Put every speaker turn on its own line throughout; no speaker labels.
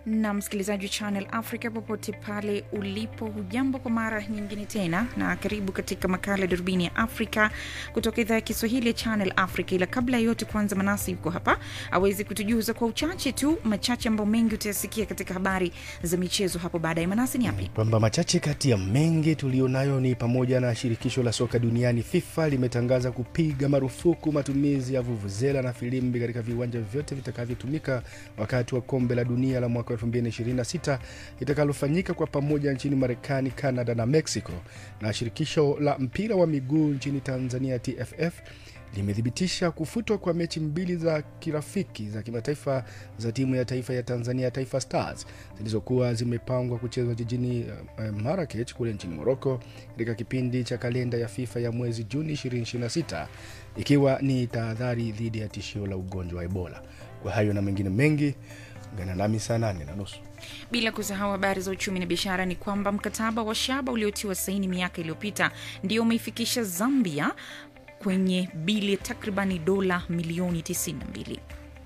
na msikilizaji wa Channel Africa popote pale ulipo, hujambo kwa mara nyingine tena, na karibu katika makala ya darubini ya Afrika kutoka idhaa ya Kiswahili ya Channel Africa. Ila kabla ya yote, kwanza Manasi yuko hapa awezi kutujuza kwa uchache tu machache ambayo mengi utayasikia katika habari za michezo hapo baadaye. Manasi, ni yapi?
kwamba machache kati ya mengi tuliyonayo ni pamoja na shirikisho la soka duniani FIFA limetangaza kupiga marufuku matumizi ya vuvuzela na filimbi katika viwanja vyote vitakavyotumika wakati wa kombe la dunia la mwaka 2026 itakalofanyika kwa pamoja nchini Marekani, Canada na Mexico. Na shirikisho la mpira wa miguu nchini Tanzania TFF limethibitisha kufutwa kwa mechi mbili za kirafiki za kimataifa za timu ya taifa ya Tanzania Taifa Stars zilizokuwa zimepangwa kuchezwa jijini uh, Marrakech kule nchini Morocco katika kipindi cha kalenda ya FIFA ya mwezi Juni 2026 ikiwa ni tahadhari dhidi ya tishio la ugonjwa wa Ebola. Kwa hayo na mengine mengi, ungana nami saa nane na nusu.
Bila kusahau habari za uchumi na biashara, ni kwamba mkataba wa shaba uliotiwa saini miaka iliyopita ndio umeifikisha Zambia kwenye bili ya takribani dola milioni 92.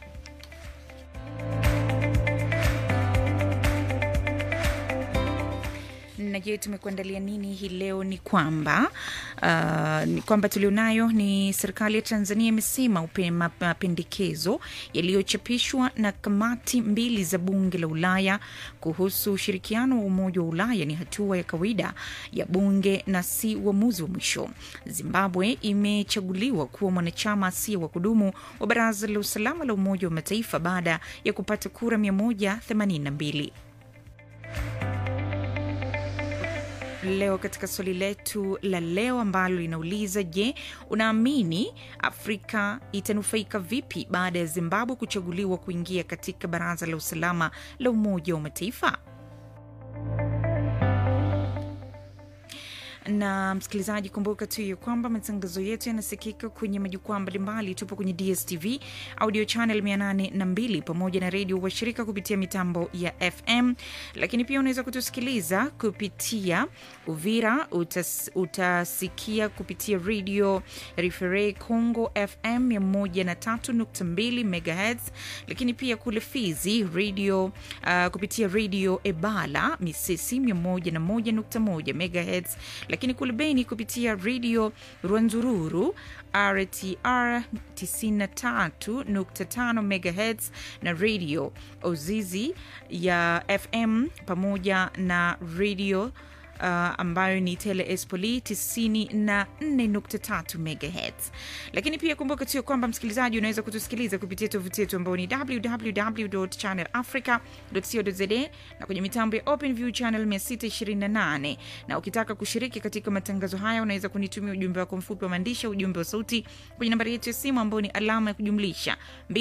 na je tumekuandalia nini hii leo ni kwamba uh, ni kwamba tulionayo ni serikali ya tanzania imesema upe- ma- mapendekezo yaliyochapishwa na kamati mbili za bunge la ulaya kuhusu ushirikiano wa umoja wa ulaya ni hatua ya kawaida ya bunge na si uamuzi wa mwisho zimbabwe imechaguliwa kuwa mwanachama asiye wa kudumu wa baraza la usalama la umoja wa mataifa baada ya kupata kura 182 leo katika swali letu la leo ambalo linauliza je unaamini afrika itanufaika vipi baada ya zimbabwe kuchaguliwa kuingia katika baraza la usalama la umoja wa mataifa na msikilizaji kumbuka tu ya kwamba matangazo yetu yanasikika kwenye majukwaa mbalimbali tupo kwenye dstv audio channel 802 pamoja na redio washirika kupitia mitambo ya fm lakini pia unaweza kutusikiliza kupitia uvira utas, utasikia kupitia redio refere congo fm 132 megahertz lakini pia kule fizi radio uh, kupitia redio ebala misisi 101.1 megahertz lakini kule beni kupitia redio rwanzururu rtr 93.5 megahertz na redio ozizi ya fm pamoja na redio Uh, ambayo ni tele espoli 94.3 megahertz lakini pia kumbuka tu ya kwamba msikilizaji unaweza kutusikiliza kupitia tovuti yetu ambayo ni www.channelafrica.co.za na kwenye mitambo ya openview channel 628 na ukitaka kushiriki katika matangazo haya unaweza kunitumia ujumbe wako mfupi wa maandishi au ujumbe wa sauti kwenye nambari yetu ya simu ambayo ni alama ya kujumlisha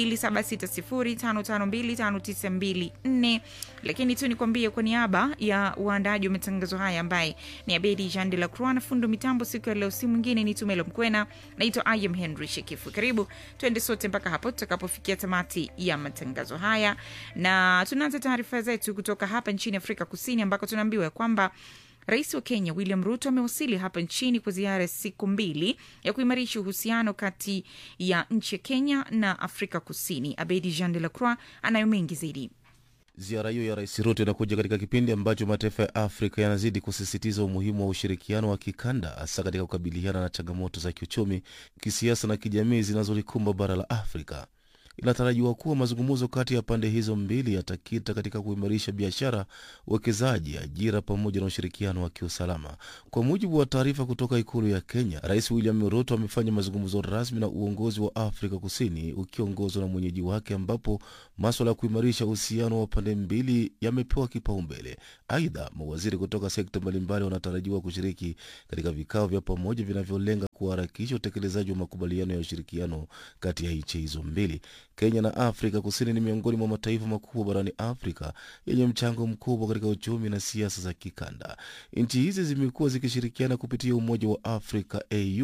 2760552594 lakini tu nikwambie kwa niaba ya uandaji wa matangazo haya ambaye ni abedi jean de la croix na fundo mitambo siku ya leo si mwingine ni tumelo mkwena naitwa im henry shekifu karibu twende sote mpaka hapo tutakapofikia tamati ya matangazo haya na tunaanza taarifa zetu kutoka hapa nchini afrika kusini ambako tunaambiwa ya kwamba Rais wa Kenya William Ruto amewasili hapa nchini kwa ziara ya siku mbili ya kuimarisha uhusiano kati ya nchi ya Kenya na Afrika Kusini. Abedi Jean de la Croix anayo mengi zaidi.
Ziara hiyo ya Rais Ruto inakuja katika kipindi ambacho mataifa ya Afrika yanazidi kusisitiza umuhimu wa ushirikiano wa kikanda, hasa katika kukabiliana na changamoto za kiuchumi, kisiasa na kijamii zinazolikumba bara la Afrika. Inatarajiwa kuwa mazungumzo kati ya pande hizo mbili yatakita katika kuimarisha biashara, uwekezaji, ajira pamoja na ushirikiano wa kiusalama. Kwa mujibu wa taarifa kutoka ikulu ya Kenya, Rais William Ruto amefanya mazungumzo rasmi na uongozi wa Afrika Kusini ukiongozwa na mwenyeji wake, ambapo maswala ya kuimarisha uhusiano wa pande mbili yamepewa kipaumbele. Aidha, mawaziri kutoka sekta mbalimbali wanatarajiwa kushiriki katika vikao vya pamoja vinavyolenga kuharakisha utekelezaji wa makubaliano ya ushirikiano kati ya nchi hizo mbili. Kenya na Afrika Kusini ni miongoni mwa mataifa makubwa barani Afrika yenye mchango mkubwa katika uchumi na siasa za kikanda. Nchi hizi zimekuwa zikishirikiana kupitia Umoja wa Afrika AU,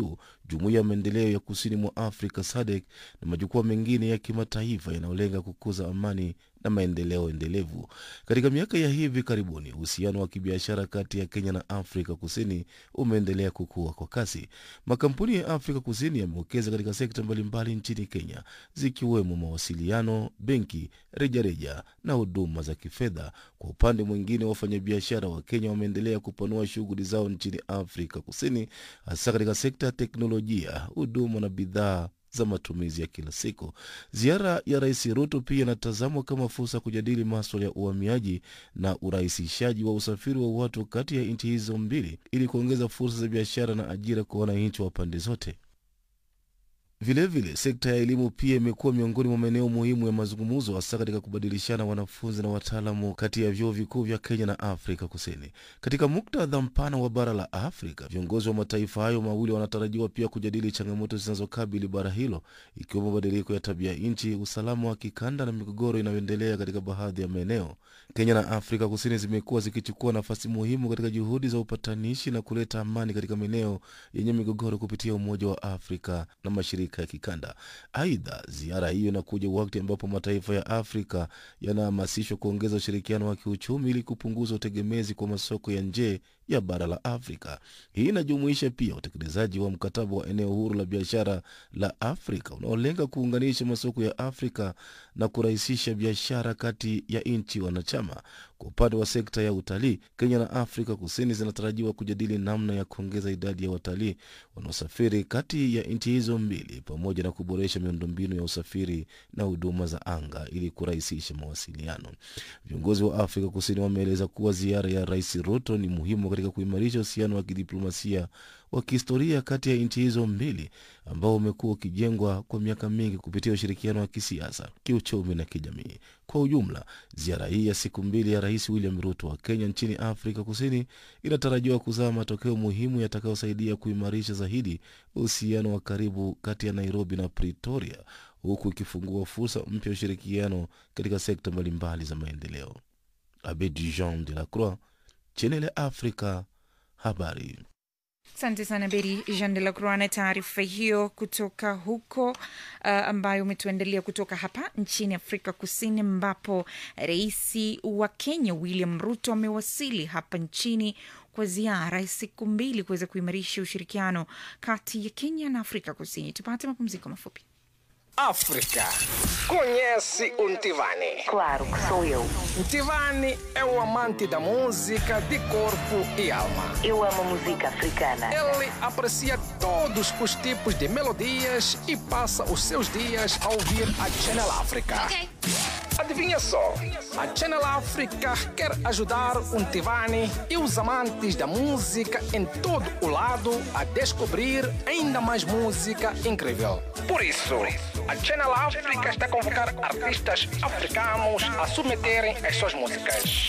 jumuiya ya maendeleo ya kusini mwa Afrika SADC na majukwaa mengine ya kimataifa yanayolenga kukuza amani na maendeleo endelevu. Katika miaka ya hivi karibuni, uhusiano wa kibiashara kati ya Kenya na Afrika Kusini umeendelea kukua kwa kasi. Makampuni ya Afrika Kusini yamewekeza katika sekta mbalimbali nchini Kenya, zikiwemo mawasiliano, benki, rejareja na huduma za kifedha. Kwa upande mwingine, wafanyabiashara wa Kenya wameendelea kupanua shughuli zao nchini Afrika Kusini, hasa katika sekta ya teknolojia, huduma na bidhaa za matumizi ya kila siku. Ziara ya Rais Ruto pia inatazamwa kama fursa ya kujadili maswala ya uhamiaji na urahisishaji wa usafiri wa watu kati ya nchi hizo mbili ili kuongeza fursa za biashara na ajira kwa wananchi wa pande zote. Vilevile, sekta ya elimu pia imekuwa miongoni mwa maeneo muhimu ya mazungumzo, hasa katika kubadilishana wanafunzi na wataalamu kati ya vyuo vikuu vya Kenya na Afrika Kusini. Katika muktadha mpana wa bara la Afrika, viongozi wa mataifa hayo mawili wanatarajiwa pia kujadili changamoto zinazokabili bara hilo, ikiwemo mabadiliko ya tabia nchi, usalama wa kikanda na migogoro inayoendelea katika baadhi ya maeneo. Kenya na Afrika Kusini zimekuwa zikichukua nafasi muhimu katika juhudi za upatanishi na kuleta amani katika maeneo yenye migogoro kupitia Umoja wa Afrika na mashirika ya kikanda. Aidha, ziara hiyo inakuja wakati ambapo mataifa ya Afrika yanahamasishwa kuongeza ushirikiano wa kiuchumi ili kupunguza utegemezi kwa masoko ya nje ya bara la Afrika. Hii inajumuisha pia utekelezaji wa mkataba wa eneo huru la biashara la Afrika unaolenga kuunganisha masoko ya Afrika na kurahisisha biashara kati ya nchi wanachama. Kwa upande wa sekta ya utalii, Kenya na Afrika Kusini zinatarajiwa kujadili namna ya kuongeza idadi ya watalii wanaosafiri kati ya nchi hizo mbili pamoja na kuboresha miundombinu ya usafiri na huduma za anga ili kurahisisha mawasiliano. Viongozi wa Afrika Kusini wameeleza kuwa ziara ya Rais Ruto ni muhimu katika kuimarisha uhusiano wa kidiplomasia wa kihistoria kati ya nchi hizo mbili ambao umekuwa ukijengwa kwa miaka mingi kupitia ushirikiano wa kisiasa, kiuchumi na kijamii. Kwa ujumla, ziara hii ya siku mbili ya Rais William Ruto wa Kenya nchini Afrika Kusini inatarajiwa kuzaa matokeo muhimu yatakayosaidia kuimarisha zaidi uhusiano wa karibu kati ya Nairobi na Pretoria, huku ikifungua fursa mpya ya ushirikiano katika sekta mbalimbali za maendeleo. Abedi Jean de la Croix, Channel ya Afrika, habari.
Asante sana Beri Jean de la Croix na taarifa hiyo kutoka huko uh, ambayo umetuandalia kutoka hapa nchini Afrika Kusini, ambapo rais wa Kenya William Ruto amewasili hapa nchini kwa ziara ya siku mbili kuweza kuimarisha ushirikiano kati ya Kenya na Afrika Kusini. Tupate mapumziko mafupi.
África. Conhece o Ntivani?
Claro que sou eu.
Ntivani é o amante da música de corpo e alma.
Eu amo música africana.
Ele aprecia todos os tipos de melodias e passa os seus dias a ouvir a Channel África. Adivinha só, a Channel África quer ajudar o Ntivani e os amantes da música em todo o lado a descobrir ainda mais música incrível. Por isso, a Channel África está a convocar artistas africanos a submeterem as suas músicas.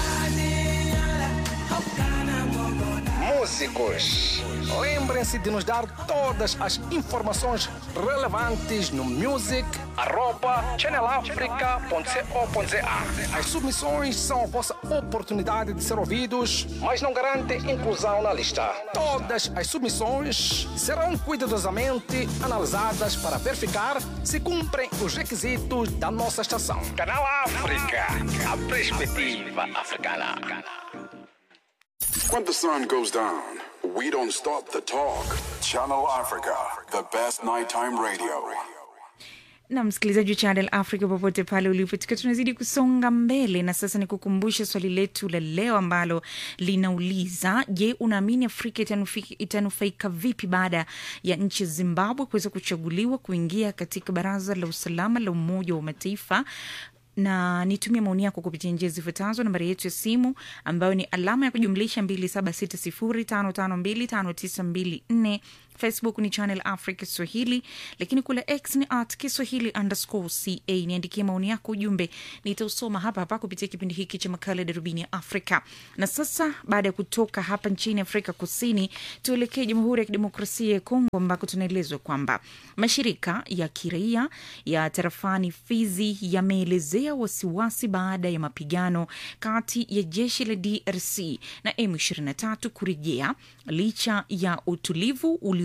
Músicos, lembrem-se de nos dar todas as informações relevantes no music@channelafrica.co.za. As submissões são a vossa oportunidade de ser ouvidos, mas não garantem inclusão na lista. Todas as submissões serão cuidadosamente analisadas para verificar se cumprem os requisitos da nossa estação. Canal África, a perspectiva africana.
When the sun goes down, we don't stop the talk. Channel Africa, the best nighttime radio.
na msikilizaji wa Channel Africa popote pale ulipo, tukiwa tunazidi kusonga mbele, na sasa ni kukumbusha swali letu la leo ambalo linauliza: Je, unaamini Afrika itanufi- itanufaika vipi baada ya nchi ya Zimbabwe kuweza kuchaguliwa kuingia katika Baraza la Usalama la Umoja wa Mataifa? na nitumie maoni yako kupitia njia zifuatazo. Nambari yetu ya simu ambayo ni alama ya kujumlisha 276055259254 Facebook ni Channel Africa Swahili, lakini kule X ni at Kiswahili underscore ca. Niandikie maoni yako, ujumbe nitausoma hapa hapa kupitia kipindi hiki cha makala ya Darubini ya Afrika. Na sasa baada ya kutoka hapa nchini Afrika Kusini, tuelekee Jamhuri ya Kidemokrasia ya Kongo ambako tunaelezwa kwamba mashirika ya kiraia ya tarafani Fizi yameelezea wasiwasi baada ya mapigano kati ya jeshi la DRC na M23 kurejea licha ya utulivu ulio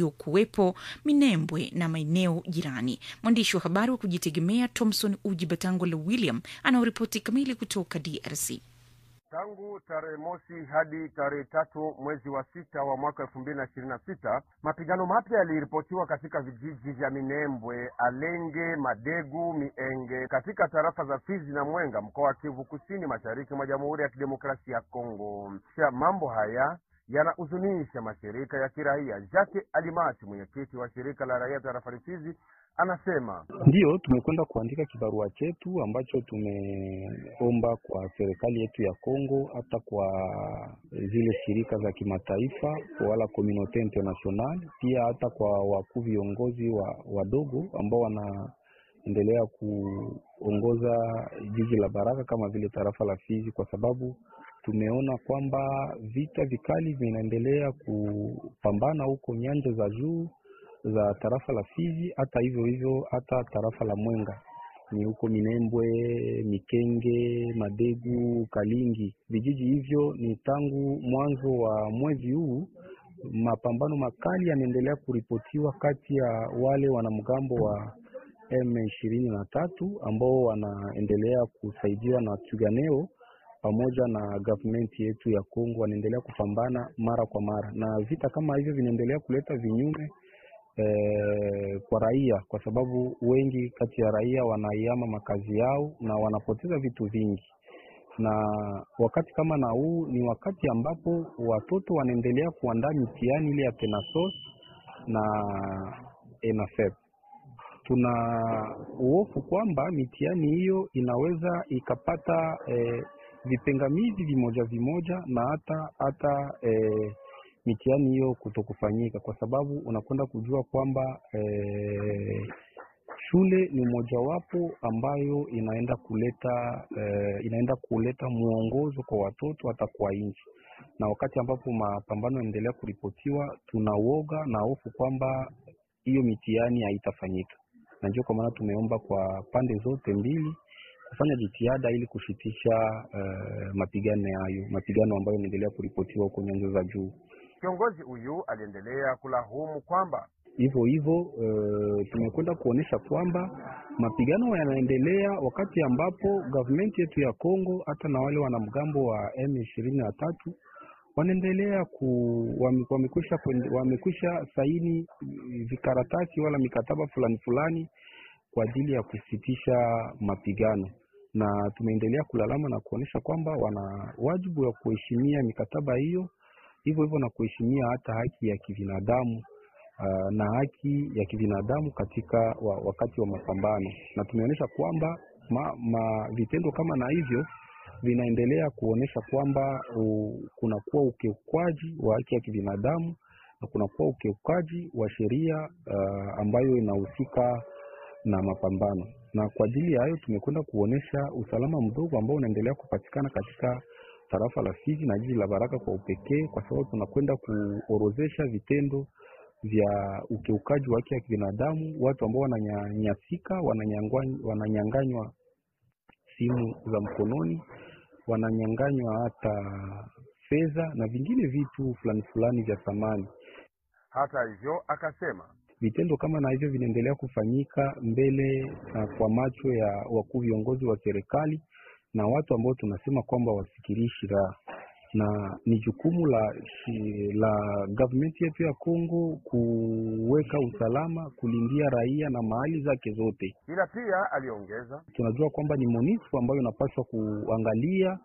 uliokuwepo Minembwe na maeneo jirani. Mwandishi wa habari wa kujitegemea Thomson Uji Batangula William anaoripoti kamili kutoka DRC.
Tangu tarehe mosi hadi tarehe tatu mwezi wa sita wa mwaka elfu mbili na ishirini na sita mapigano mapya yaliripotiwa katika vijiji vya Minembwe, Alenge, Madegu, Mienge katika tarafa za Fizi na Mwenga mkoa wa Kivu Kusini, mashariki mwa Jamhuri ya Kidemokrasia ya Kongo. Kisha mambo haya yanahuzunisha mashirika ya kiraia. Jacques Alimasi, mwenyekiti wa shirika la raia tarafani Fizi, anasema
Ndiyo, tumekwenda kuandika kibarua chetu ambacho tumeomba kwa serikali yetu ya Kongo, hata kwa zile shirika za kimataifa wala komunote international, pia hata kwa wakuu viongozi wa wadogo ambao wanaendelea kuongoza jiji la Baraka kama vile tarafa la Fizi, kwa sababu tumeona kwamba vita vikali vinaendelea kupambana huko nyanja za juu za tarafa la Fizi, hata hivyo hivyo hata tarafa la Mwenga ni huko Minembwe, Mikenge, Madegu, Kalingi. Vijiji hivyo ni tangu mwanzo wa mwezi huu mapambano makali yanaendelea kuripotiwa kati ya wale wanamgambo wa M ishirini na tatu ambao wanaendelea kusaidiwa na Tuganeo pamoja na government yetu ya Kongo, wanaendelea kupambana mara kwa mara, na vita kama hivyo vinaendelea kuleta vinyume eh, kwa raia, kwa sababu wengi kati ya raia wanaiama makazi yao na wanapoteza vitu vingi. Na wakati kama na huu ni wakati ambapo watoto wanaendelea kuandaa mitihani ile ya Penasos na ENAFEP. Tuna uhofu kwamba mitihani hiyo inaweza ikapata eh, vipingamizi vimoja vimoja na hata hata eh, mitihani hiyo kutokufanyika kwa sababu unakwenda kujua kwamba eh, shule ni mojawapo ambayo inaenda kuleta eh, inaenda kuleta mwongozo kwa watoto hata kwa nchi, na wakati ambapo mapambano yanaendelea kuripotiwa, tuna uoga na hofu kwamba hiyo mitihani haitafanyika, na ndio kwa maana tumeomba kwa pande zote mbili kufanya jitihada ili kushitisha uh, mapigano hayo, mapigano ambayo yanaendelea kuripotiwa huko nyanja za juu.
kiongozi huyu aliendelea kulahumu kwamba
Hivyo hivyo uh, tumekwenda kuonyesha kwamba mapigano yanaendelea wakati ambapo government yetu ya Kongo hata na wale wanamgambo wa M ishirini na tatu wanaendelea ku wame- wamekwisha kwende- wamekwisha saini vikaratasi wala mikataba fulani fulani kwa ajili ya kusitisha mapigano, na tumeendelea kulalama na kuonyesha kwamba wana wajibu wa kuheshimia mikataba hiyo, hivyo hivyo na kuheshimia hata haki ya kibinadamu uh, na haki ya kibinadamu katika wa, wakati wa mapambano, na tumeonyesha kwamba ma, ma, vitendo kama na hivyo vinaendelea kuonyesha kwamba uh, kunakuwa ukiukwaji wa haki ya kibinadamu na kunakuwa ukiukaji wa sheria uh, ambayo inahusika na mapambano. Na kwa ajili ya hayo tumekwenda kuonyesha usalama mdogo ambao unaendelea kupatikana katika tarafa la Fizi na jiji la Baraka kwa upekee, kwa sababu tunakwenda kuorozesha vitendo vya ukiukaji wa haki ya kibinadamu, watu ambao wananyanyasika, wananyangwa- wananyanganywa simu za mkononi, wananyanganywa hata fedha na vingine vitu fulani fulani vya thamani.
hata hivyo akasema
Vitendo kama na hivyo vinaendelea kufanyika mbele na kwa macho ya wakuu viongozi wa serikali na watu ambao tunasema kwamba wasikirishi raha, na ni jukumu la shi- la government yetu ya Kongo kuweka usalama, kulindia raia na mahali zake zote.
ila pia aliongeza
Tunajua kwamba ni MONUSCO ambayo inapaswa kuangalia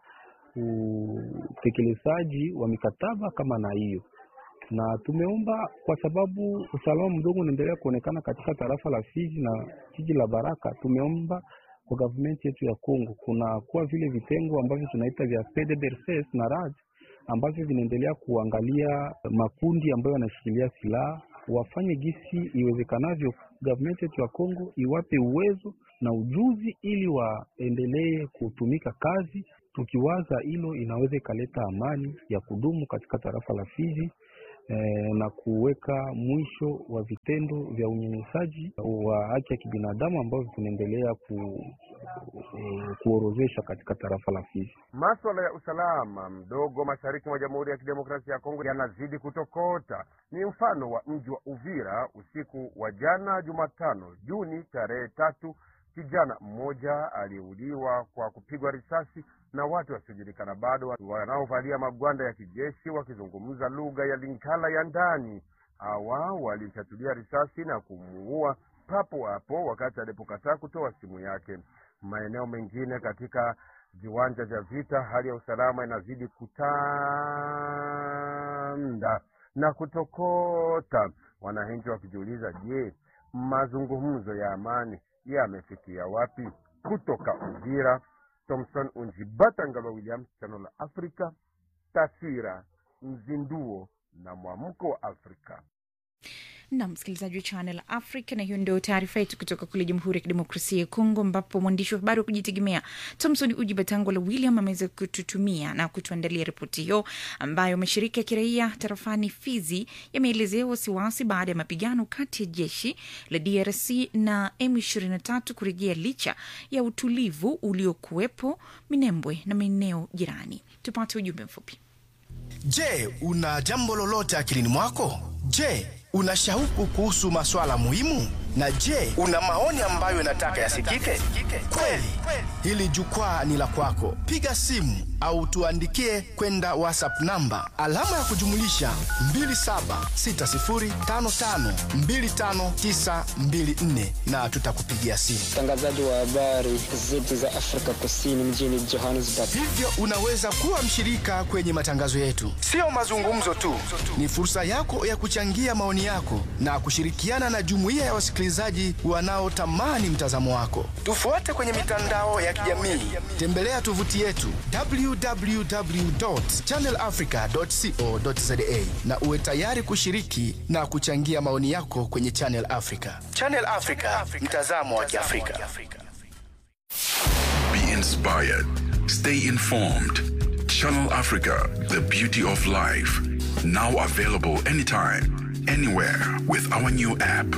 utekelezaji wa mikataba kama na hiyo na tumeomba kwa sababu usalama mdogo unaendelea kuonekana katika tarafa la Fizi na jiji la Baraka. Tumeomba kwa government yetu ya Kongo kuna kuwa vile vitengo ambavyo tunaita vya PDDRCS na RAD ambavyo vinaendelea kuangalia makundi ambayo yanashikilia silaha, wafanye gisi iwezekanavyo. Government yetu ya Kongo iwape uwezo na ujuzi ili waendelee kutumika kazi, tukiwaza hilo inaweza ikaleta amani ya kudumu katika tarafa la Fizi eh, na kuweka mwisho wa vitendo vya unyanyasaji wa haki ya kibinadamu ambavyo vinaendelea ku, eh, kuorozesha katika tarafa la Fizi.
Maswala ya usalama mdogo mashariki mwa Jamhuri ya Kidemokrasia ya Kongo yanazidi kutokota. Ni mfano wa mji wa Uvira usiku wa jana Jumatano Juni tarehe tatu, kijana mmoja aliyeuliwa kwa kupigwa risasi na watu wasiojulikana bado wanaovalia magwanda ya kijeshi wakizungumza lugha ya Lingala ya ndani. Hawa walimchatulia risasi na kumuua papo hapo wakati alipokataa kutoa simu yake. Maeneo mengine katika viwanja vya vita, hali ya usalama inazidi kutanda na kutokota, wananchi wakijiuliza, je, mazungumzo ya amani yamefikia wapi? Kutoka Uvira, Thomson Unjibata Ngalwa Williams, Channel la Afrika, taswira, mzinduo na mwamko wa Afrika.
na msikilizaji wa Channel Africa, na hiyo ndio taarifa yetu kutoka kule Jamhuri ya Kidemokrasia ya Kongo, ambapo mwandishi wa habari wa kujitegemea Thomson Uji Batangola William ameweza kututumia na kutuandalia ripoti hiyo, ambayo mashirika ya kiraia tarafani Fizi yameelezea wasiwasi baada ya mapigano kati ya jeshi la DRC na M23 kurejea licha ya utulivu uliokuwepo Minembwe na maeneo jirani. Tupate ujumbe mfupi.
Je, una jambo lolote akilini mwako? Je, una shauku kuhusu maswala muhimu? Na je, una maoni ambayo unataka yasikike? Kweli, hili jukwaa ni la kwako. Piga simu au tuandikie kwenda WhatsApp namba alama ya kujumulisha 2760552594 na tutakupigia simu.
mtangazaji wa habari zetu za Afrika Kusini mjini Johannesburg.
Hivyo unaweza kuwa mshirika kwenye matangazo yetu. Sio mazungumzo tu, ni fursa yako ya kuchangia maoni yako na kushirikiana na jumuiya ya wasikilizaji wanaotamani mtazamo wako. Tufuate kwenye mitandao ya kijamii, tembelea tovuti yetu www.channelafrica.co.za na uwe tayari kushiriki na kuchangia maoni yako kwenye Channel Africa. Channel Africa, mtazamo wa Kiafrika.
Be inspired. Stay informed. Channel Africa, the beauty of life. Now available anytime, anywhere with our new app.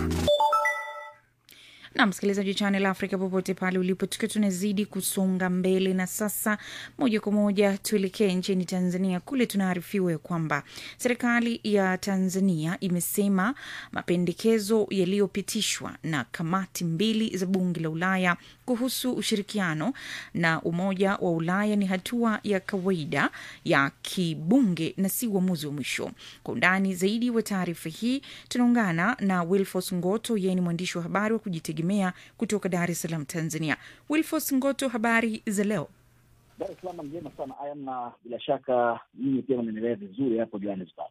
na msikilizaji wa Channel Africa popote pale ulipo, tukiwa tunazidi kusonga mbele, na sasa moja kwa moja tuelekee nchini Tanzania. Kule tunaarifiwa ya kwamba serikali ya Tanzania imesema mapendekezo yaliyopitishwa na kamati mbili za bunge la Ulaya kuhusu ushirikiano na Umoja wa Ulaya ni hatua ya kawaida ya kibunge na si uamuzi wa mwisho. Kwa undani zaidi wa taarifa hii tunaungana na Wilfos Ngoto, yeye ni mwandishi wa habari wa kujitegemea kutoka Dar es Salaam, Tanzania. Wilfos Ngoto, habari za leo?
Dar es Salaam njema sana ayam, na bila shaka nyinyi pia mnaendelea vizuri hapo Johannesburg.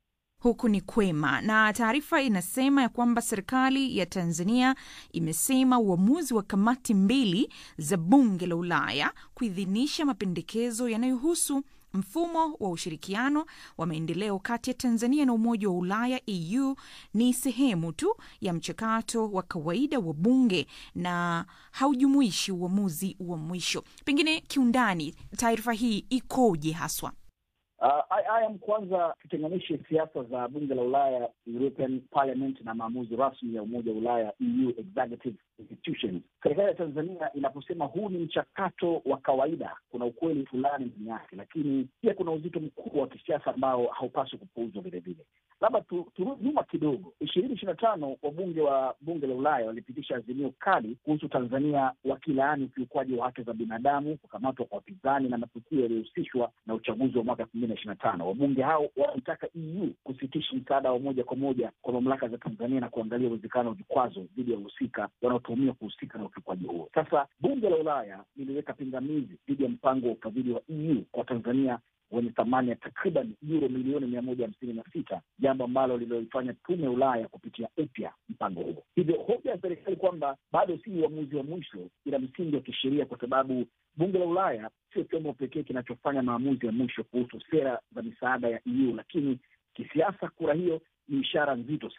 Huku ni kwema, na taarifa inasema ya kwamba serikali ya Tanzania imesema uamuzi wa kamati mbili za bunge la Ulaya kuidhinisha mapendekezo yanayohusu mfumo wa ushirikiano wa maendeleo kati ya Tanzania na Umoja wa Ulaya EU ni sehemu tu ya mchakato wa kawaida wa bunge na haujumuishi uamuzi wa mwisho. Pengine kiundani, taarifa hii ikoje haswa?
Uh, ayam, kwanza tutenganishe siasa za bunge la Ulaya, European Parliament, na maamuzi rasmi ya Umoja wa Ulaya, EU Executive Institutions. Serikali ya Tanzania inaposema huu ni mchakato wa kawaida, kuna ukweli fulani ndani yake, lakini pia kuna uzito mkubwa wa kisiasa ambao haupaswi kupuuzwa vilevile. Labda turudi nyuma kidogo. ishirini ishirini na tano wabunge wa bunge la Ulaya walipitisha azimio kali kuhusu Tanzania wakilaani ukiukwaji wa haki za binadamu, kukamatwa kwa wapinzani na matukio yaliyohusishwa na uchaguzi wa mwaka elfu mbili na ishirini na tano. Wabunge hao wanaitaka EU kusitisha msaada wa moja kwa moja kwa mamlaka za Tanzania na kuangalia uwezekano wa vikwazo dhidi ya wahusika wanaotuhumiwa kuhusika na ukiukwaji huo. Sasa bunge la Ulaya liliweka pingamizi dhidi ya mpango wa ufadhili wa EU kwa Tanzania wenye thamani ya takriban euro milioni mia moja hamsini na sita jambo ambalo lililoifanya tume ya Ulaya kupitia upya mpango huo. Hivyo hoja ya serikali kwamba bado si uamuzi wa mwisho ina msingi wa kisheria, kwa sababu bunge la Ulaya sio chombo pekee kinachofanya maamuzi ya mwisho kuhusu sera za misaada ya EU, lakini kisiasa, kura hiyo ni ishara nzito sana.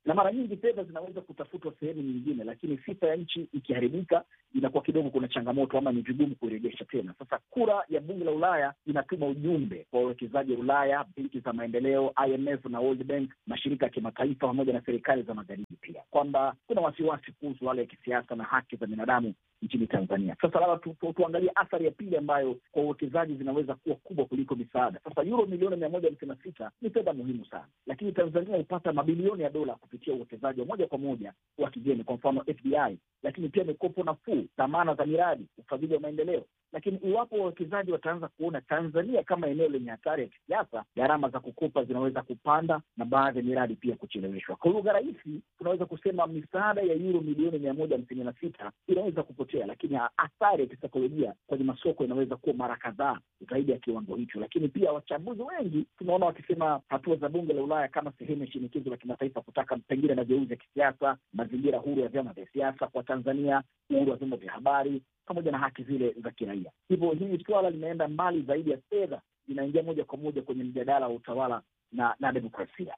na mara nyingi fedha zinaweza kutafutwa sehemu nyingine, lakini sifa ya nchi ikiharibika inakuwa kidogo kuna changamoto ama ni vigumu kuirejesha tena. Sasa kura ya bunge la Ulaya inatuma ujumbe kwa wawekezaji wa Ulaya, benki za maendeleo, IMF na World Bank, mashirika ya kimataifa pamoja na serikali za magharibi pia, kwamba kuna wasiwasi kuhusu wale ya kisiasa na haki za binadamu nchini Tanzania. Sasa labda tu, tu, tuangalie athari ya pili ambayo kwa uwekezaji zinaweza kuwa kubwa kuliko misaada. Sasa euro milioni mia moja hamsini na sita ni fedha muhimu sana, lakini Tanzania hupata mabilioni ya dola kupitia uwekezaji wa moja kwa moja wa kigeni, kwa mfano FDI, lakini pia mikopo nafuu, dhamana za miradi, ufadhili wa maendeleo. Lakini iwapo wawekezaji wataanza kuona Tanzania kama eneo lenye hatari ya kisiasa, gharama za kukopa zinaweza kupanda na baadhi ya miradi pia kucheleweshwa. Kwa lugha rahisi, tunaweza kusema misaada ya euro milioni mia moja hamsini na sita inaweza kupotea, lakini athari ya kisaikolojia kwenye masoko inaweza kuwa mara kadhaa zaidi ya kiwango hicho. Lakini pia wachambuzi wengi tunaona wakisema hatua za bunge la Ulaya kama sehemu ya shinikizo la kimataifa kutaka pengine mageuzi ya kisiasa, mazingira huru ya vyama vya siasa kwa Tanzania, uhuru wa vyombo vya habari pamoja na haki zile za kiraia. Hivyo hili swala linaenda mbali zaidi ya fedha, linaingia moja kwa moja kwenye mjadala wa utawala na, na demokrasia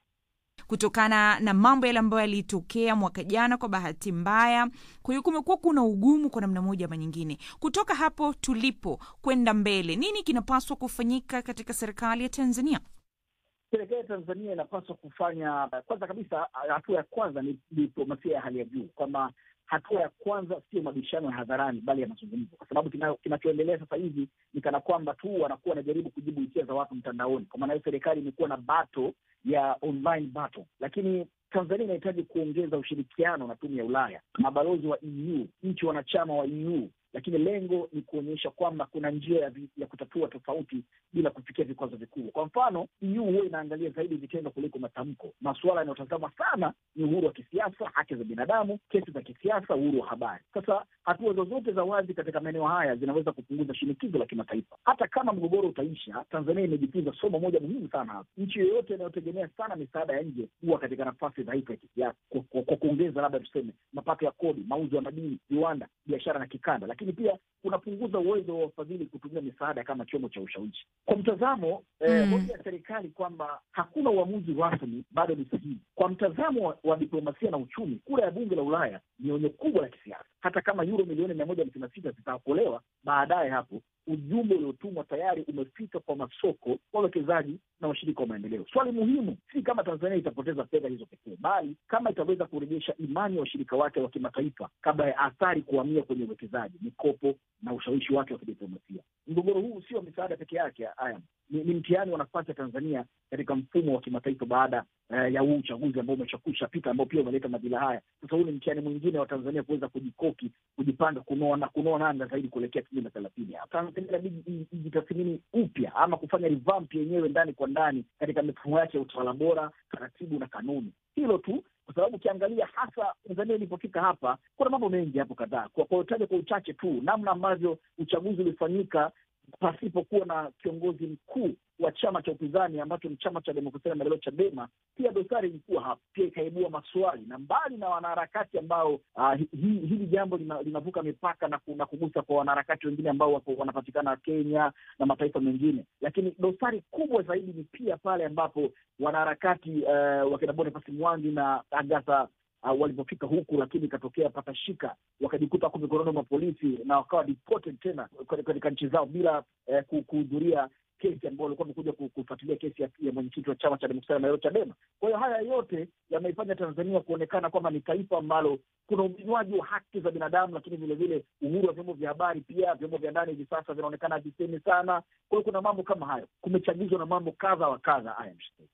kutokana na mambo yale ambayo yalitokea mwaka jana kwa bahati mbaya. Kwa hiyo kumekuwa kuna ugumu kwa namna moja ama nyingine. Kutoka hapo tulipo kwenda mbele, nini kinapaswa kufanyika katika serikali ya Tanzania?
Serikali ya Tanzania inapaswa kufanya, kwanza kabisa, hatua ya kwanza ni diplomasia ya hali ya juu, kwamba hatua ya kwanza sio mabishano ya hadharani, bali ya mazungumzo, kwa sababu kinachoendelea sasa hivi ni kana kwamba tu wanakuwa wanajaribu kujibu hisia za watu mtandaoni. Kwa maana hiyo, serikali imekuwa na bato ya online battle, lakini Tanzania inahitaji kuongeza ushirikiano na tume ya Ulaya, mabalozi wa EU, nchi wanachama wa EU, lakini lengo ni kuonyesha kwamba kuna njia ya, ya kutatua tofauti bila kufikia vikwazo vikubwa. Kwa mfano, EU huwa inaangalia zaidi vitendo kuliko matamko. Masuala yanayotazama sana ni uhuru wa kisiasa, haki za binadamu, kesi za kisiasa, uhuru wa habari. Sasa hatua zozote za wazi katika maeneo haya zinaweza kupunguza shinikizo la kimataifa. Hata kama mgogoro utaisha, Tanzania imejifunza somo moja muhimu sana hapa. Nchi yoyote inayotegemea sana misaada ya nje huwa katika nafasi dhaifu ya kisiasa, kwa kuongeza labda tuseme mapato ya kodi, mauzo ya madini, viwanda, biashara na kikanda lakini pia kunapunguza uwezo wa wafadhili kutumia misaada kama chombo cha ushawishi. Kwa mtazamo eh, hoja mm. ya serikali kwamba hakuna uamuzi rasmi bado ni sahihi. Kwa mtazamo wa, wa diplomasia na uchumi, kura ya bunge la Ulaya ni onyo kubwa la kisiasa. Hata kama euro milioni mia moja hamsini na sita zitaokolewa baadaye, hapo ujumbe uliotumwa tayari umefika kwa masoko, wawekezaji na washirika wa maendeleo. Swali muhimu si kama Tanzania itapoteza fedha hizo pekee, bali kama itaweza kurejesha imani ya washirika wake wa kimataifa kabla ya athari kuhamia kwenye uwekezaji, mikopo na ushawishi wake wa kidiplomasia. Mgogoro huu sio misaada peke yake, haya ni, ni mtihani wa nafasi ya Tanzania katika mfumo wa kimataifa baada uh, ya huu uchaguzi ambao umeshakusha pita, ambao pia umeleta madhila haya. Sasa huu ni mtihani mwingine wa Tanzania kuweza kujikoki, kujipanga, kunoa na kunoa nanga zaidi kuelekea elfu mbili na thelathini. Tanzania inabidi ijitathmini upya ama kufanya revamp yenyewe ndani kwa ndani katika mifumo yake ya utawala bora, taratibu na kanuni. Hilo tu kwa sababu ukiangalia hasa Tanzania ilipofika hapa, kuna mambo mengi hapo kadhaa. Kwa kuotaja kwa uchache tu, namna ambavyo uchaguzi ulifanyika pasipokuwa na kiongozi mkuu wa chama cha upinzani ambacho ni chama cha demokrasia na maendeleo Chadema, pia dosari ilikuwa hapa, pia ikaibua maswali na mbali na wanaharakati ambao uh, hi, hili jambo linavuka mipaka na, na kugusa kwa wanaharakati wengine ambao wako wanapatikana Kenya na mataifa mengine, lakini dosari kubwa zaidi ni pia pale ambapo wanaharakati uh, wakina Boniface Mwangi na Agatha uh, walipofika huku, lakini ikatokea patashika, wakajikuta wako mikononi mwa polisi na wakawa deported tena katika nchi zao bila eh, kuhudhuria kesi ambao walikuwa wamekuja kufuatilia kesi ya, ya mwenyekiti wa chama cha demokrasia na maendeleo Chadema. Kwa hiyo haya yote yameifanya Tanzania kuonekana kwamba ni taifa ambalo kuna uminywaji wa haki za binadamu, lakini vilevile uhuru wa vyombo vya habari, pia vyombo vya ndani hivi sasa vinaonekana havisemi sana. Kwa hiyo kuna mambo kama hayo, kumechagizwa na mambo kadha wa kadha. Haya,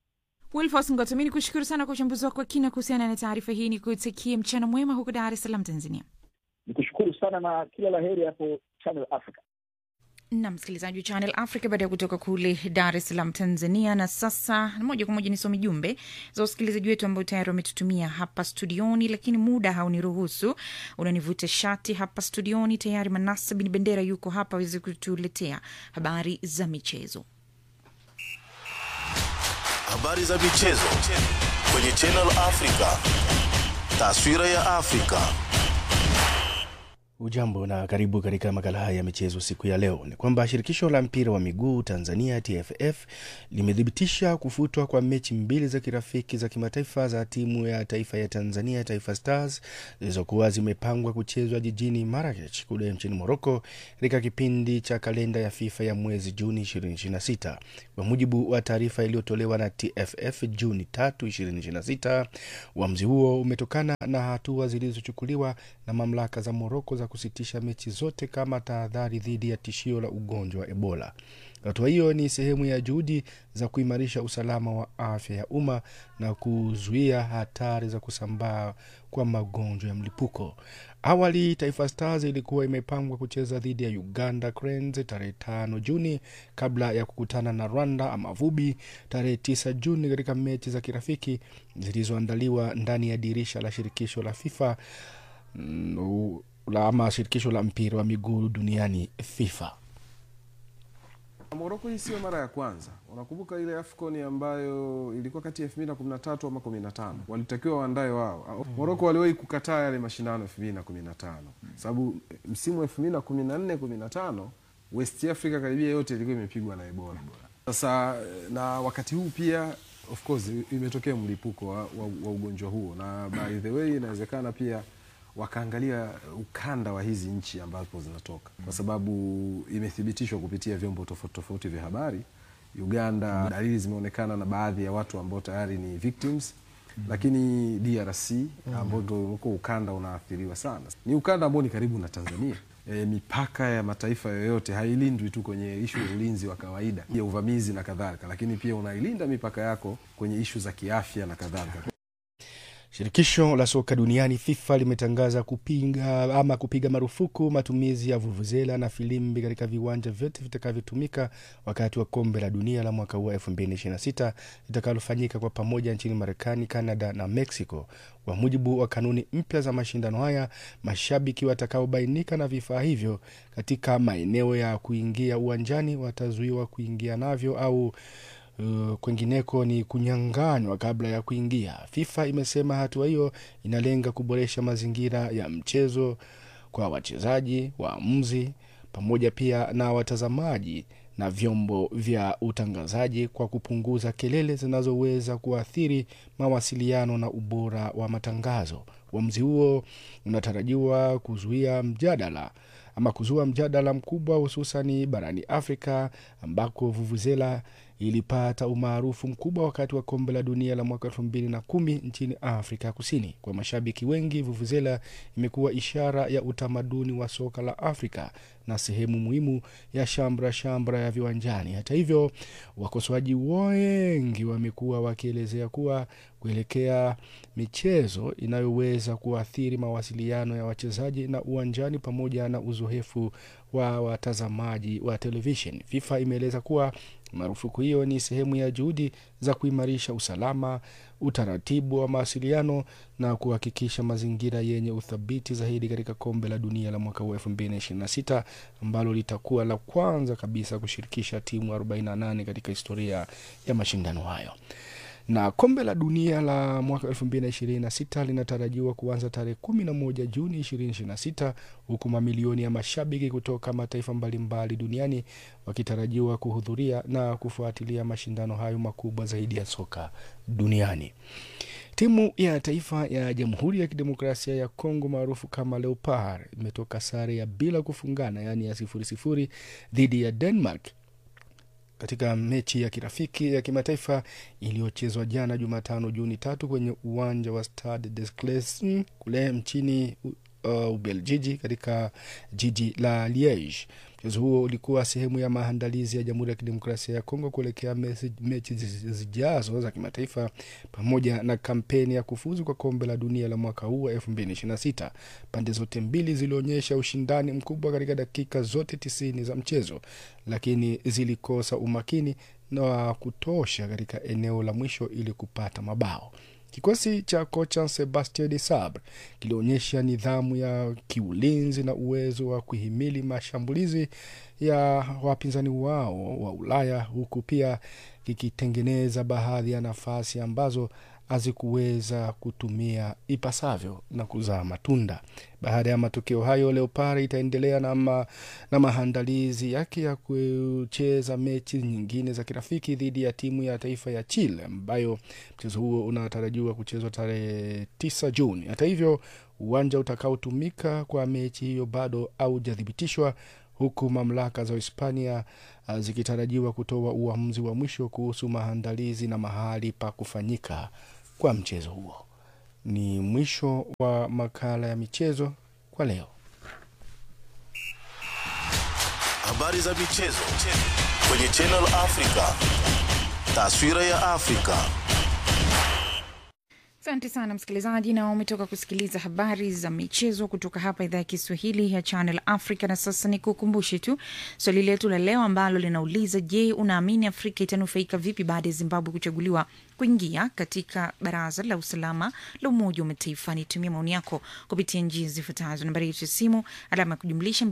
Wilfos Ngoto, mi ni kushukuru sana kwa uchambuzi wako wa kina kuhusiana na taarifa hii. Ni kutakie mchana mwema huko Dar es Salaam, Tanzania.
Ni kushukuru sana na kila la heri hapo Channel Africa
na msikilizaji wa Channel Africa baada ya kutoka kule Dar es Salaam, Tanzania. Na sasa moja kwa moja nisome jumbe za wasikilizaji wetu ambao tayari wametutumia hapa studioni, lakini muda hauniruhusu, unanivuta shati hapa studioni. Tayari Manasa Bin Bendera yuko hapa aweze kutuletea habari za michezo.
Habari za michezo kwenye Channel Africa, taswira ya Afrika.
Ujambo na karibu katika makala haya ya michezo siku ya leo. Ni kwamba shirikisho la mpira wa miguu Tanzania TFF limethibitisha kufutwa kwa mechi mbili za kirafiki za kimataifa za timu ya taifa ya Tanzania Taifa Stars zilizokuwa zimepangwa kuchezwa jijini Marrakech kule nchini Morocco katika kipindi cha kalenda ya FIFA ya mwezi Juni 2026. Kwa mujibu wa taarifa iliyotolewa na TFF Juni 3, 2026, uamuzi huo umetokana na hatua zilizochukuliwa na mamlaka za Morocco za kusitisha mechi zote kama tahadhari dhidi ya tishio la ugonjwa wa Ebola. Hatua hiyo ni sehemu ya juhudi za kuimarisha usalama wa afya ya umma na kuzuia hatari za kusambaa kwa magonjwa ya mlipuko. Awali Taifa Stars ilikuwa imepangwa kucheza dhidi ya Uganda Cranes tarehe tano Juni kabla ya kukutana na Rwanda Amavubi tarehe tisa Juni katika mechi za kirafiki zilizoandaliwa ndani ya dirisha la shirikisho la FIFA mm, la ama shirikisho la mpira wa miguu duniani FIFA.
Moroko hii sio mara ya kwanza. Unakumbuka ile AFCON ambayo ilikuwa kati ya 2013 ama 15, walitakiwa waandae wao. Moroko waliwahi kukataa yale mashindano 2015 sababu msimu 2014 15 West Africa karibia yote ilikuwa imepigwa na Ebola. Sasa na wakati huu pia of course imetokea mlipuko wa, wa, wa ugonjwa huo, na by the way inawezekana pia wakaangalia ukanda wa hizi nchi ambapo zinatoka, kwa sababu imethibitishwa kupitia vyombo tofauti tofauti vya habari. Uganda, dalili zimeonekana na baadhi ya watu ambao tayari ni victims mm -hmm. Lakini DRC ambao ndo uko ukanda unaathiriwa sana, ni ukanda ambao ni karibu na Tanzania. E, mipaka ya mataifa yoyote hailindwi tu kwenye ishu ya ulinzi wa kawaida ya uvamizi na kadhalika, lakini pia unailinda mipaka yako kwenye ishu za kiafya na kadhalika.
Shirikisho la soka duniani FIFA limetangaza kupinga ama kupiga marufuku matumizi ya vuvuzela na filimbi katika viwanja vyote vitakavyotumika wakati wa kombe la dunia la mwaka huu 2026 litakalofanyika kwa pamoja nchini Marekani, Canada na Mexico. Kwa mujibu wa kanuni mpya za mashindano haya, mashabiki watakaobainika na vifaa hivyo katika maeneo ya kuingia uwanjani watazuiwa kuingia navyo au Uh, kwengineko ni kunyang'anywa kabla ya kuingia. FIFA imesema hatua hiyo inalenga kuboresha mazingira ya mchezo kwa wachezaji, waamuzi, pamoja pia na watazamaji na vyombo vya utangazaji kwa kupunguza kelele zinazoweza kuathiri mawasiliano na ubora wa matangazo. Uamuzi huo unatarajiwa kuzuia mjadala ama kuzua mjadala mkubwa hususani barani Afrika ambako vuvuzela ilipata umaarufu mkubwa wakati wa kombe la dunia la mwaka elfu mbili na kumi nchini Afrika Kusini. Kwa mashabiki wengi, vuvuzela imekuwa ishara ya utamaduni wa soka la Afrika na sehemu muhimu ya shambra shambra ya viwanjani. Hata hivyo, wakosoaji wengi wamekuwa wakielezea kuwa kuelekea michezo inayoweza kuathiri mawasiliano ya wachezaji na uwanjani pamoja na uzoefu wa watazamaji wa televishen. FIFA imeeleza kuwa marufuku hiyo ni sehemu ya juhudi za kuimarisha usalama, utaratibu wa mawasiliano na kuhakikisha mazingira yenye uthabiti zaidi katika kombe la dunia la mwaka huu 2026 ambalo litakuwa la kwanza kabisa kushirikisha timu 48 katika historia ya mashindano hayo na kombe la dunia la mwaka 2026 linatarajiwa kuanza tarehe 11 Juni 2026 huku mamilioni ya mashabiki kutoka mataifa mbalimbali duniani wakitarajiwa kuhudhuria na kufuatilia mashindano hayo makubwa zaidi ya soka duniani. Timu ya taifa ya Jamhuri ya Kidemokrasia ya Kongo maarufu kama Leopard imetoka sare ya bila kufungana, yaani ya sifuri sifuri dhidi ya Denmark katika mechi ya kirafiki ya kimataifa iliyochezwa jana Jumatano Juni tatu kwenye uwanja wa Stade des Clercs kule mchini uh, Ubeljiji katika jiji la Liege. Mchezo huo ulikuwa sehemu ya maandalizi ya Jamhuri ya Kidemokrasia ya Kongo kuelekea mechi zijazo za kimataifa pamoja na kampeni ya kufuzu kwa kombe la dunia la mwaka huu wa 2026. Pande zote mbili zilionyesha ushindani mkubwa katika dakika zote tisini za mchezo, lakini zilikosa umakini na kutosha katika eneo la mwisho ili kupata mabao. Kikosi cha kocha Sebastien de Sabre kilionyesha nidhamu ya kiulinzi na uwezo wa kuhimili mashambulizi ya wapinzani wao wa Ulaya, huku pia kikitengeneza baadhi ya nafasi ambazo hazikuweza kutumia ipasavyo na kuzaa matunda. Baada ya matokeo hayo, Leopard itaendelea na, ma, na maandalizi yake ya kucheza mechi nyingine za kirafiki dhidi ya timu ya taifa ya Chile ambayo mchezo huo unatarajiwa kuchezwa tarehe 9 Juni. Hata hivyo, uwanja utakaotumika kwa mechi hiyo bado haujathibitishwa huku mamlaka za Hispania uh, zikitarajiwa kutoa uamuzi wa mwisho kuhusu maandalizi na mahali pa kufanyika kwa mchezo huo. Ni mwisho wa makala ya michezo kwa leo.
Habari za michezo kwenye Channel Africa. Taswira ya Afrika.
Asante sana msikilizaji, na umetoka kusikiliza habari za michezo kutoka hapa idhaa ya Kiswahili ya Channel Africa. Na sasa ni kukumbushe tu swali letu la leo ambalo linauliza: Je, unaamini Afrika itanufaika vipi baada ya Zimbabwe kuchaguliwa kuingia katika Baraza la Usalama la Umoja wa Mataifa? Nitumia maoni yako kupitia njia zifuatazo: nambari yetu ya simu alama ya kujumlisha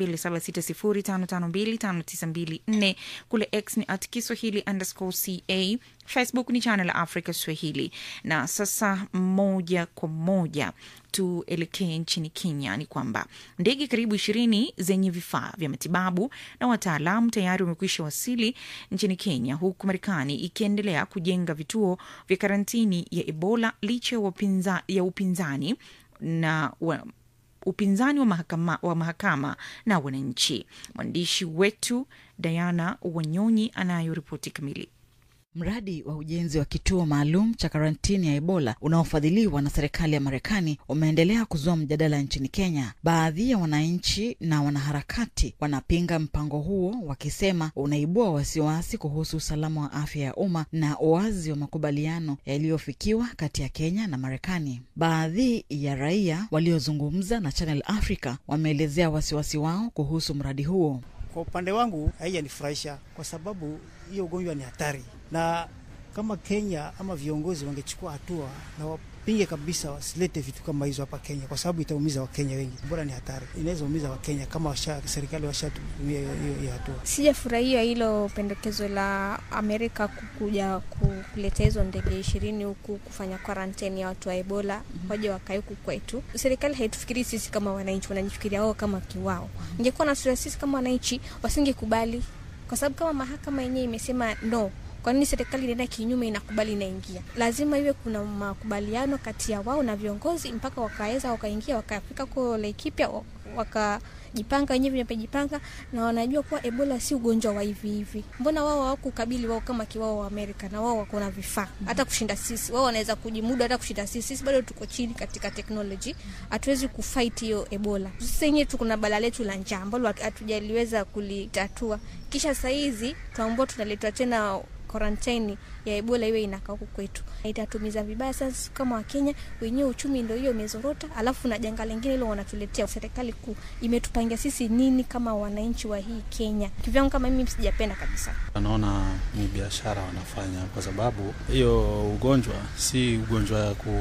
276055259254 kule X ni at Kiswahili underscore ca Facebook ni Channel Africa Swahili. Na sasa moja kwa moja tuelekee nchini Kenya. Ni kwamba ndege karibu ishirini zenye vifaa vya matibabu na wataalamu tayari wamekwisha wasili nchini Kenya, huku Marekani ikiendelea kujenga vituo vya karantini ya Ebola licha ya upinza, ya upinzani na wa, upinzani wa mahakama, wa mahakama na wananchi. Mwandishi wetu Diana Wanyonyi anayo ripoti kamili.
Mradi wa ujenzi wa kituo maalum cha karantini ya Ebola unaofadhiliwa na serikali ya Marekani umeendelea kuzua mjadala nchini Kenya. Baadhi ya wananchi na wanaharakati wanapinga mpango huo, wakisema unaibua wasiwasi kuhusu usalama wa afya ya umma na uwazi wa makubaliano yaliyofikiwa kati ya Kenya na Marekani. Baadhi ya raia waliozungumza na Channel Africa wameelezea wasiwasi wao kuhusu mradi huo.
Kwa upande wangu haijanifurahisha kwa sababu hiyo ugonjwa ni hatari, na kama Kenya ama viongozi wangechukua hatua na wapinge kabisa, wasilete vitu kama hizo hapa Kenya, kwa sababu itaumiza Wakenya wengi. Bora ni hatari, inaweza umiza Wakenya kama washa, serikali washatumia hiyo hatua.
Sijafurahia hilo pendekezo la Amerika kukuja kuleta hizo ndege ishirini huku kufanya karanteni ya watu wa Ebola waje wakae huku kwetu. Serikali haitufikiri sisi kama wananchi, wanajifikiria wao kama kiwao. Ingekuwa na sisi kama wananchi, wasingekubali kwa sababu kama mahakama yenyewe imesema no kwa nini serikali inaenda kinyume, inakubali inaingia? Lazima iwe kuna makubaliano kati ya wao na viongozi mpaka wakaweza wakaingia wakafika kwa Laikipia wakajipanga wenyewe wamejipanga na wanajua kuwa Ebola si ugonjwa wa hivi hivi. Mbona wao hawakukabili wao kama kiwao wa Amerika na wao wako na vifaa hata kushinda sisi. Wao wanaweza kujimudu hata kushinda sisi. Sisi bado tuko chini katika technology, hatuwezi kufight hiyo Ebola. Sisi wenyewe tuko na bala letu la njaa ambalo hatujaliweza kulitatua, kisha saa hizi tuambao tunaletwa tena karantini ya Ebola iwe inakaa huku kwetu, itatumiza vibaya sana kama Wakenya wenyewe. Uchumi ndio hiyo imezorota, alafu na janga lingine hilo wanatuletea. Serikali kuu imetupangia sisi nini kama wananchi wa hii Kenya? Kivyangu kama mimi sijapenda kabisa.
Wanaona ni biashara wanafanya, kwa sababu hiyo ugonjwa si ugonjwa ya, ku,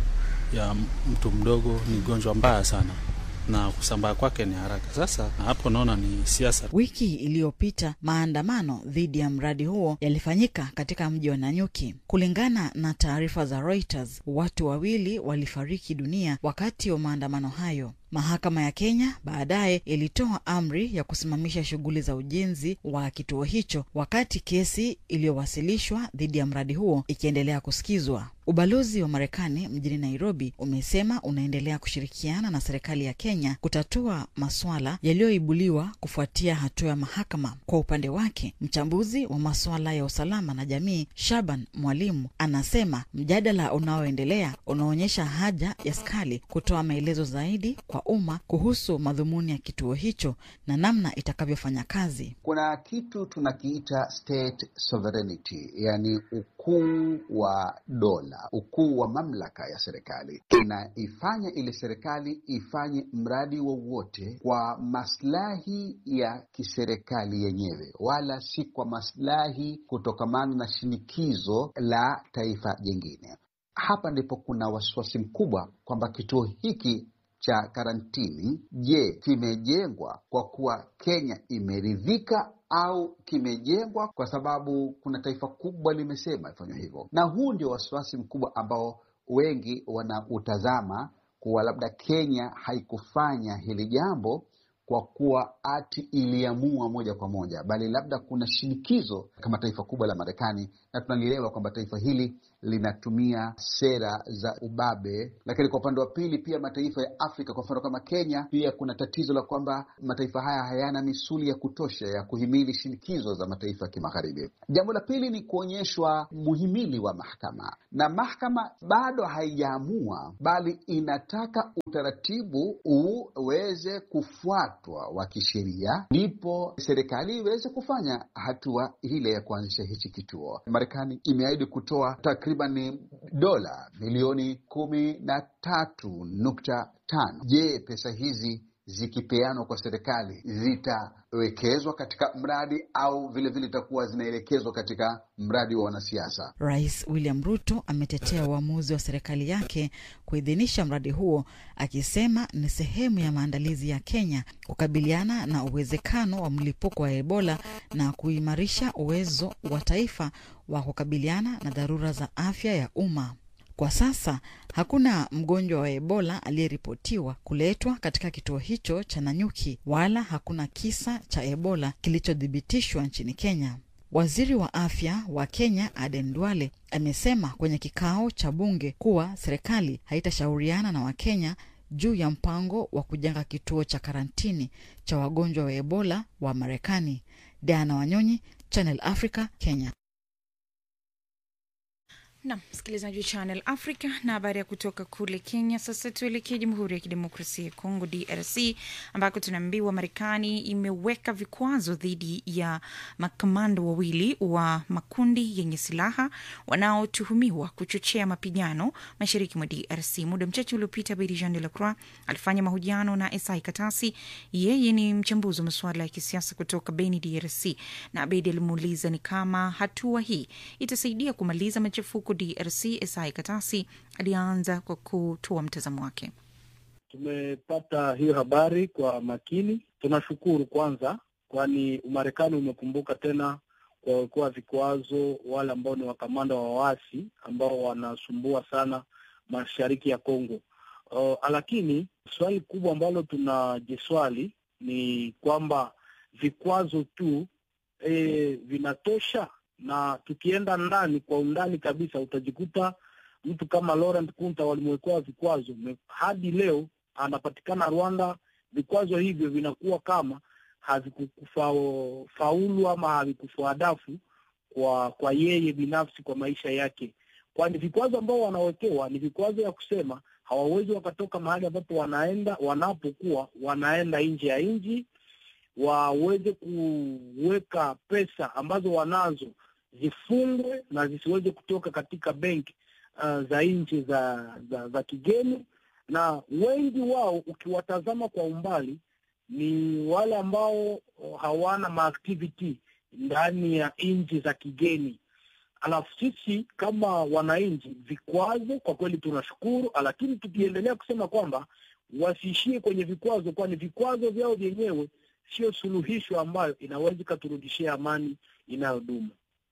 ya mtu mdogo, ni ugonjwa mbaya sana na kusambaa kwake ni haraka. Sasa hapo naona ni siasa.
Wiki iliyopita maandamano dhidi ya mradi huo yalifanyika katika mji wa Nanyuki. Kulingana na taarifa za Reuters, watu wawili walifariki dunia wakati wa maandamano hayo. Mahakama ya Kenya baadaye ilitoa amri ya kusimamisha shughuli za ujenzi wa kituo hicho, wakati kesi iliyowasilishwa dhidi ya mradi huo ikiendelea kusikizwa. Ubalozi wa Marekani mjini Nairobi umesema unaendelea kushirikiana na serikali ya Kenya kutatua maswala yaliyoibuliwa kufuatia hatua ya mahakama. Kwa upande wake, mchambuzi wa masuala ya usalama na jamii Shaban Mwalimu anasema mjadala unaoendelea unaonyesha haja ya serikali kutoa maelezo zaidi kwa umma kuhusu madhumuni ya kituo hicho na namna itakavyofanya kazi.
Kuna kitu tunakiita state sovereignty, yani ukuu wa dola, ukuu wa mamlaka ya serikali. Inaifanya ile serikali ifanye mradi wowote kwa maslahi ya kiserikali yenyewe, wala si kwa maslahi kutokamana na shinikizo la taifa jingine. Hapa ndipo kuna wasiwasi mkubwa kwamba kituo hiki cha karantini, je, kimejengwa kwa kuwa Kenya imeridhika au kimejengwa kwa sababu kuna taifa kubwa limesema ifanywe hivyo, na huu ndio wasiwasi mkubwa ambao wengi wanautazama kuwa labda Kenya haikufanya hili jambo kwa kuwa ati iliamua moja kwa moja, bali labda kuna shinikizo kama taifa kubwa la Marekani, na tunalielewa kwamba taifa hili linatumia sera za ubabe. Lakini kwa upande wa pili, pia mataifa ya Afrika, kwa mfano kama Kenya, pia kuna tatizo la kwamba mataifa haya hayana misuli ya kutosha ya kuhimili shinikizo za mataifa ya kimagharibi. Jambo la pili ni kuonyeshwa muhimili wa mahakama, na mahakama bado haijaamua, bali inataka utaratibu uweze kufuatwa wa kisheria, ndipo serikali iweze kufanya hatua ile ya kuanzisha hichi kituo. Marekani imeahidi kutoa takriban dola milioni kumi na tatu nukta tano. Je, pesa hizi zikipeanwa kwa serikali zitawekezwa katika mradi au vilevile itakuwa zinaelekezwa katika mradi wa wanasiasa?
Rais William Ruto ametetea uamuzi wa serikali yake kuidhinisha mradi huo, akisema ni sehemu ya maandalizi ya Kenya kukabiliana na uwezekano wa mlipuko wa Ebola na kuimarisha uwezo wa taifa wa kukabiliana na dharura za afya ya umma. Kwa sasa hakuna mgonjwa wa Ebola aliyeripotiwa kuletwa katika kituo hicho cha Nanyuki wala hakuna kisa cha Ebola kilichothibitishwa nchini Kenya. Waziri wa afya wa Kenya Aden Duale amesema kwenye kikao cha bunge kuwa serikali haitashauriana na Wakenya juu ya mpango wa kujenga kituo cha karantini cha wagonjwa wa Ebola wa Marekani. Diana Wanyonyi, Channel Africa, Kenya.
Nam msikilizaji wa Channel Africa na habari ya kutoka kule Kenya. Sasa tuelekee Jamhuri ya Kidemokrasia ya Kongo, DRC, ambako tunaambiwa Marekani imeweka vikwazo dhidi ya makamando wawili wa makundi yenye silaha wanaotuhumiwa kuchochea mapigano mashariki mwa DRC. Muda mchache uliopita, Bedi Jean de la Croix alifanya mahojiano na Esai Katasi. Yeye ni mchambuzi wa masuala ya kisiasa kutoka Beni, DRC, na Bedi alimuuliza ni kama hatua hii itasaidia kumaliza machafuko DRC. Esai Katasi alianza kwa kutoa mtazamo wake.
Tumepata hiyo habari kwa makini, tunashukuru kwanza, kwani Umarekani umekumbuka tena kuwawekea vikwazo wale ambao ni wakamanda wa waasi ambao wanasumbua sana mashariki ya Kongo. Uh, lakini swali kubwa ambalo tunajiswali ni kwamba vikwazo tu e, vinatosha na tukienda ndani kwa undani kabisa utajikuta mtu kama Laurent Kunta walimwekea vikwazo hadi leo anapatikana Rwanda. Vikwazo hivyo vinakuwa kama havikufaulu ama havikufaadafu kwa kwa yeye binafsi kwa maisha yake, kwani vikwazo ambao wanawekewa ni vikwazo ya kusema hawawezi wakatoka mahali ambapo wanaenda wanapokuwa wanaenda nje ya nchi, waweze kuweka pesa ambazo wanazo zifungwe na zisiweze kutoka katika benki uh, za nchi za, za za kigeni, na wengi wao ukiwatazama kwa umbali ni wale ambao hawana maactivity ndani ya nchi za kigeni. Alafu sisi kama wananchi, vikwazo kwa kweli tunashukuru, lakini tukiendelea kusema kwamba wasiishie kwenye vikwazo, kwani vikwazo vyao vyenyewe sio suluhisho ambayo inaweza ikaturudishia amani inayodumu.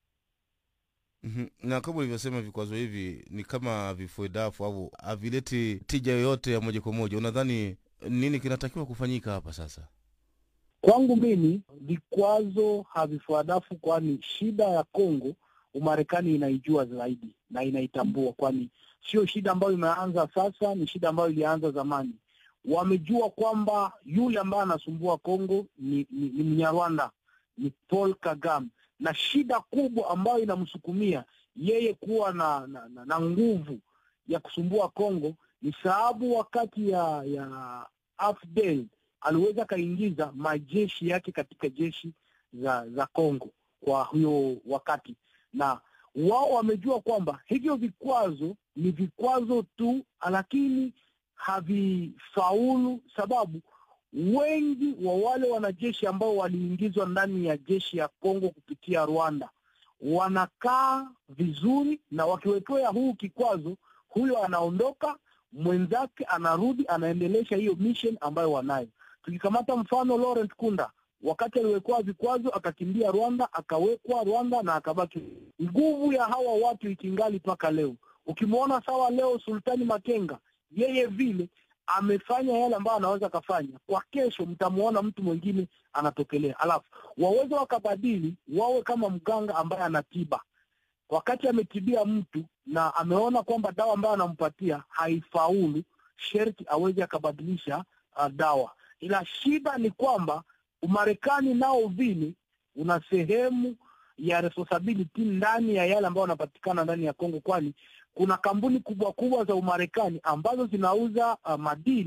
Mhm. na kama ulivyosema vikwazo hivi ni kama vifue dafu au havileti tija yoyote ya moja kwa moja. Unadhani nini kinatakiwa kufanyika hapa sasa?
Kwangu mimi vikwazo havifuadafu, kwani shida ya Kongo Umarekani inaijua zaidi na inaitambua, kwani sio shida ambayo imeanza sasa, ni shida ambayo ilianza zamani. Wamejua kwamba yule ambaye anasumbua Kongo ni, ni, ni Mnyarwanda, ni Paul Kagame na shida kubwa ambayo inamsukumia yeye kuwa na, na, na, na nguvu ya kusumbua Kongo ni sababu wakati ya ya AFDL aliweza akaingiza majeshi yake katika jeshi za za Kongo kwa huyo wakati, na wao wamejua kwamba hivyo vikwazo ni vikwazo tu, lakini havifaulu sababu wengi wa wale wanajeshi ambao waliingizwa ndani ya jeshi ya Kongo kupitia Rwanda wanakaa vizuri, na wakiwekewa huu kikwazo, huyo anaondoka, mwenzake anarudi, anaendelesha hiyo mission ambayo wanayo. Tukikamata mfano Laurent Kunda, wakati aliwekewa vikwazo akakimbia Rwanda, akawekwa Rwanda na akabaki. Nguvu ya hawa watu ikingali mpaka leo. Ukimwona sawa leo Sultani Makenga, yeye vile amefanya yale ambayo anaweza akafanya, kwa kesho mtamwona mtu mwingine anatokelea, alafu waweze wakabadili, wawe kama mganga ambaye anatiba. Wakati ametibia mtu na ameona kwamba dawa ambayo anampatia haifaulu, sherti aweze akabadilisha uh, dawa. Ila shida ni kwamba Umarekani nao vile una sehemu ya responsibility ndani ya yale ambayo yanapatikana ndani ya Kongo, kwani kuna kampuni kubwa kubwa za Umarekani ambazo zinauza uh, madini